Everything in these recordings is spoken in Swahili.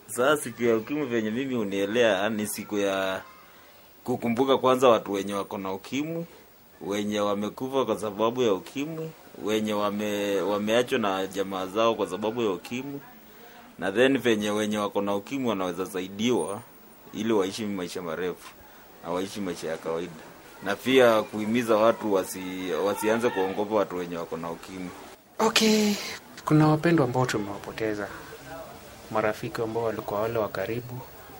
Sasa siku ya ukimwi venye mimi unielea ni siku ya kukumbuka kwanza watu wenye wako na ukimwi, wenye wamekufa kwa sababu ya ukimwi, wenye wame wameachwa na jamaa zao kwa sababu ya ukimwi, na then venye wenye wako na ukimwi wanaweza saidiwa ili waishi maisha marefu na waishi maisha ya kawaida, na pia kuhimiza watu wasi, wasianze kuongopa watu wenye wako na ukimwi. Okay, kuna wapendwa ambao tumewapoteza, marafiki ambao walikuwa wale wa karibu,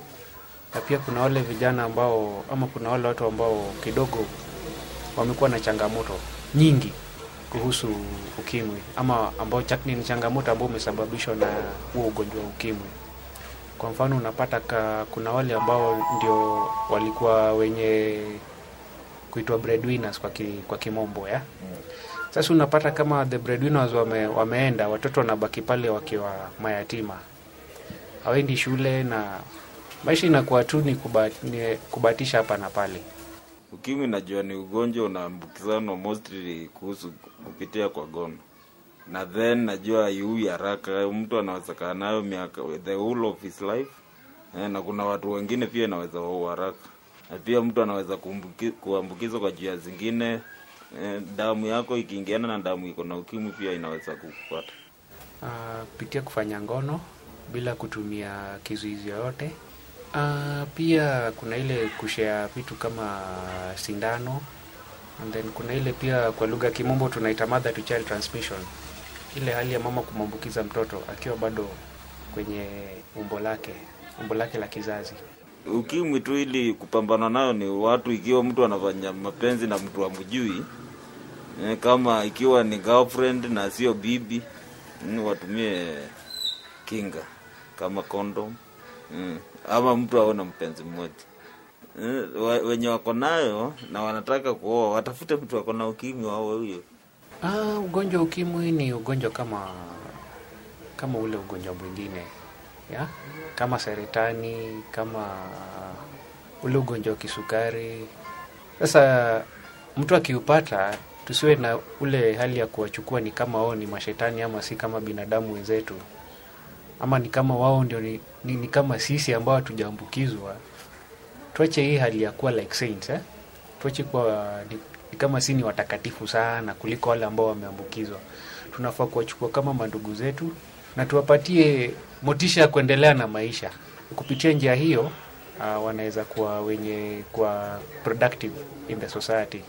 na pia kuna wale vijana ambao ama kuna wale watu ambao kidogo wamekuwa na changamoto nyingi kuhusu ukimwi ama ambao chak- ni changamoto ambao umesababishwa na huo ugonjwa wa ukimwi. Kwa mfano unapata ka, kuna wale ambao ndio walikuwa wenye kuitwa breadwinners kwa, ki, kwa kimombo ya sasa unapata kama the breadwinners wame, wameenda, watoto wanabaki pale wakiwa mayatima, hawaendi shule na maisha inakuwa tu ni kuba- ni kubatisha hapa na pale. Ukimwi najua ni ugonjwa unaambukizanwa mostly kuhusu kupitia kwa gono, na then najua haiui haraka. Mtu anaweza kaa nayo miaka the whole of his life eh, na kuna watu wengine pia inaweza waua haraka, na pia mtu anaweza kuambuki- kuambukizwa kwa njia zingine. Eh, damu yako ikiingiana na damu iko na ukimwi pia inaweza kukupata. Ah, kupitia kufanya ngono bila kutumia kizuizi yoyote. Ah, pia kuna ile kushare vitu kama sindano and then kuna ile pia kwa lugha ya kimombo tunaita mother to child transmission, ile hali ya mama kumwambukiza mtoto akiwa bado kwenye umbo lake umbo lake la kizazi. Ukimwi tu ili kupambana nayo ni watu, ikiwa mtu anafanya mapenzi na mtu amjui eh, kama ikiwa ni girlfriend na sio bibi mm, watumie kinga kama condom mm, ama mtu aone mpenzi mmoja eh, wa- wenye wako nayo na wanataka kuoa watafute mtu ako na ukimwi wao huyo. Ah, ugonjwa wa ukimwi ni ugonjwa kama kama ule ugonjwa mwingine ya kama saratani, kama ule ugonjwa wa kisukari. Sasa mtu akiupata, tusiwe na ule hali ya kuwachukua ni kama wao ni mashetani ama si kama binadamu wenzetu, ama ni kama wao ndio ni, ni, ni kama sisi ambao hatujaambukizwa. Tuache hii hali ya kuwa like saints, eh? Tuache kuwa ni, ni kama si ni watakatifu sana kuliko wale ambao wameambukizwa. Tunafaa kuwachukua kama mandugu zetu na tuwapatie motisha ya kuendelea na maisha. Kupitia njia hiyo uh, wanaweza kuwa wenye kuwa productive in the society